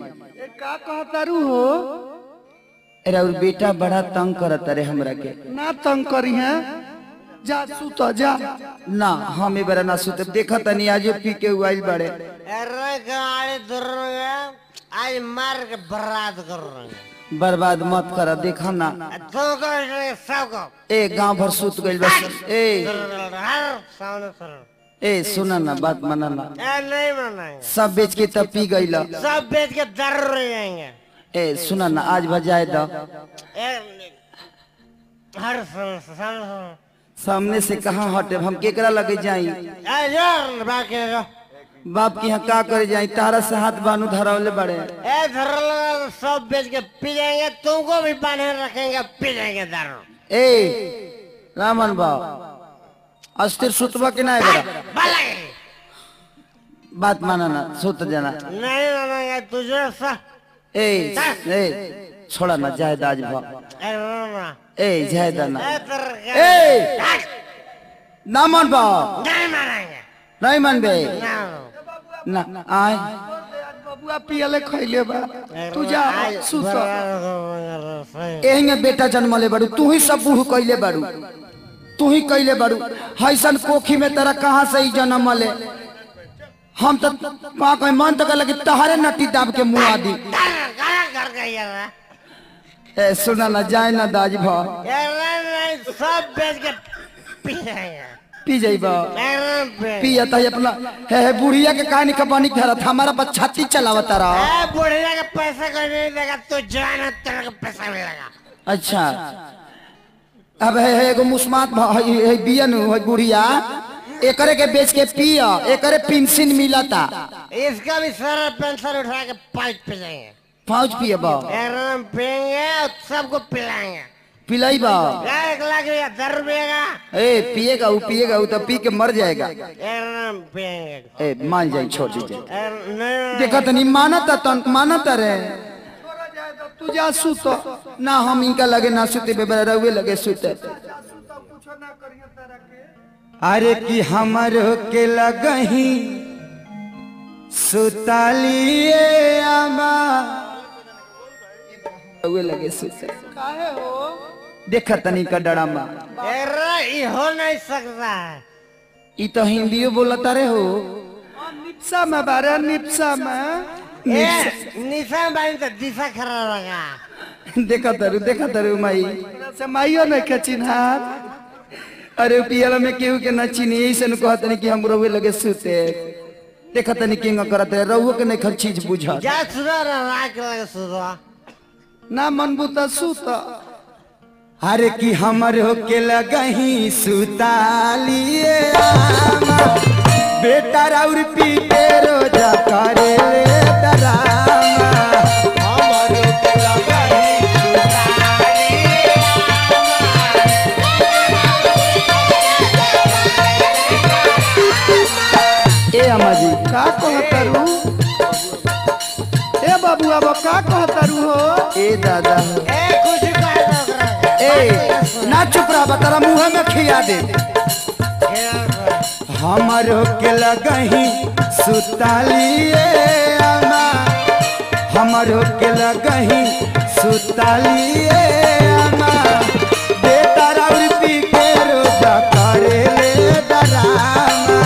ए, का कहतारू हो अरे और बेटा बड़ा तंग करत रे हमरा के ना तंग करी है जा सुत जा ना हम ए बरा ना सुते देखा तनी आज पी के उइल बड़े अरे गाड़ी दूर आज मार के बर्बाद कर रहे हैं बर्बाद मत कर देखा ना तुमको सबको ए गांव भर सुत गइल बस ए हर सामने सर ए सुना ना बात माना ना ए नहीं मनाएंगे सब बेच के तब पी गइल सब बेच के दर रह जाएंगे ए सुना ना आज बजाए द ए, हर सामने सामने सामने से कहाँ हटे हम केकरा लगे जाई ए यार बाकी जो बाप की यहाँ का करे जाई तारा से हाथ बानू धरावले बड़े ए धर लगा सब बेच के पी जाएंगे तुमको भी बांधे रखेंगे पी जाएंगे दारू ए रामन बाब अस्थिर सुतबा के ना बड़ा भले बात माना ना सुत जाना नहीं मानेंगे तुझे सा ए ए छोड़ा ना जायद आज भा ए ना ना ए जायद ना ए तेरे ए ना मन बा नहीं मानेंगे नहीं मन बे ना ना आए बबुआ पियले खैले बा तू जा सुत एहिंगे बेटा जन्मले बाड़ू तू ही सब बूढ़ कैले बाड़ू तू ही कैले बाड़ू हैसन कोखी में तेरा कहाँ से ही जन्म ले हम तो कहाँ कहीं मन तो लगे तहारे नटी दाब के मुँह आदि कर गई है ए सुना ना जाए ना दाज भा ये नहीं नहीं सब बेच के पी जाएंगे पी जाइबा एकदम पे पिया था अपना हे हे बुढ़िया के कहानी कपानी धरत हमारा बस छाती चलावता रहा ए बुढ़िया के पैसे कोई नहीं देगा तू जान है तेरे को पैसा मिलेगा अच्छा अब है है एगो मुस्मात भ- है है बियन है बुढ़िया एकरे के बेच के पिया एकरे पेंशन मिलता इसका भी सारा पेंशन उठा के पाइप पे जाएंगे पाँच पिए बा एकदम पियेंगे और सबको पिलाएंगे पिलाई बा एक लाख रुपया दस रुपये का ए पिएगा वो पिएगा वो तो पी के मर जाएगा एकदम पियेंगे ए मान जाए छोड़ दीजिए ए, नहीं देखा तनी मानता तन मानता रे तू जा सुत ना हम इनका लगे ना सुते बेबरा रहुए लगे सुते अरे कि हमर के लगही सुतालिए आमा रहुए लगे सुते काहे हो देखा तनी का डरामा अरे ये हो नहीं सकता है ई तो हिंदियो बोलता रे हो निप्सा में बारे निप्सा में ए, निशान बाई तो दिशा खराब लगा देखा तरु देखा तरु माई से माइयो नहीं के चिन्हार अरे पियल में केहू के ना चीनी ऐसे न कहत नहीं कि हम रहुए लगे सुते देखा तनी किंग करत है रहुए के नहीं खर चीज बुझा जा सुधा राख लगे सुधा ना मनबू तो सुत अरे कि हमर हो के लगही सुतालिए आमा बेटा राउर पी के रोजा करे ले डरामा हमर हो के लगही ए अम्मा जी का कहतारू ए बाबू अब का कहतारू हो ए दादा ए कुछ कह दो ओकरा के। ए ना चुप रहा तारा मुंह में खिया दे हमरो के लगही सुतालिए अम्मा हमरो के लगही सुतालिए अम्मा बेटा राउर पी के रोजा करे ले डरामा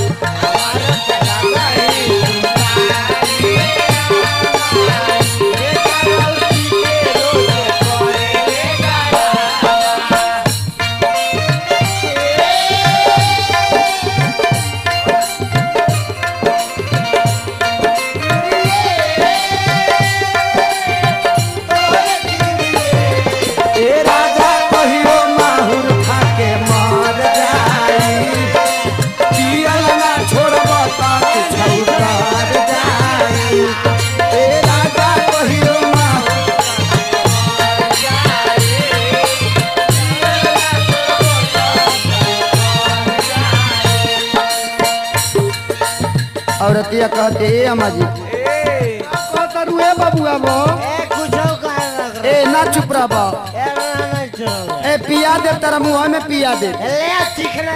ए राजा कहियो माहुर खा के मर जाई पियल ना छोड़ब त छौकार जाई ए राजा कहियो माहुर औरतिया कहते ए अम्मा जी कहतारू ए बाबू अब ए कुछ कह दो ओकरा ए ना चुप रह के। ए ना नहीं चलो ए पिया दे तेरा मुंह में पिया दे ले चिकना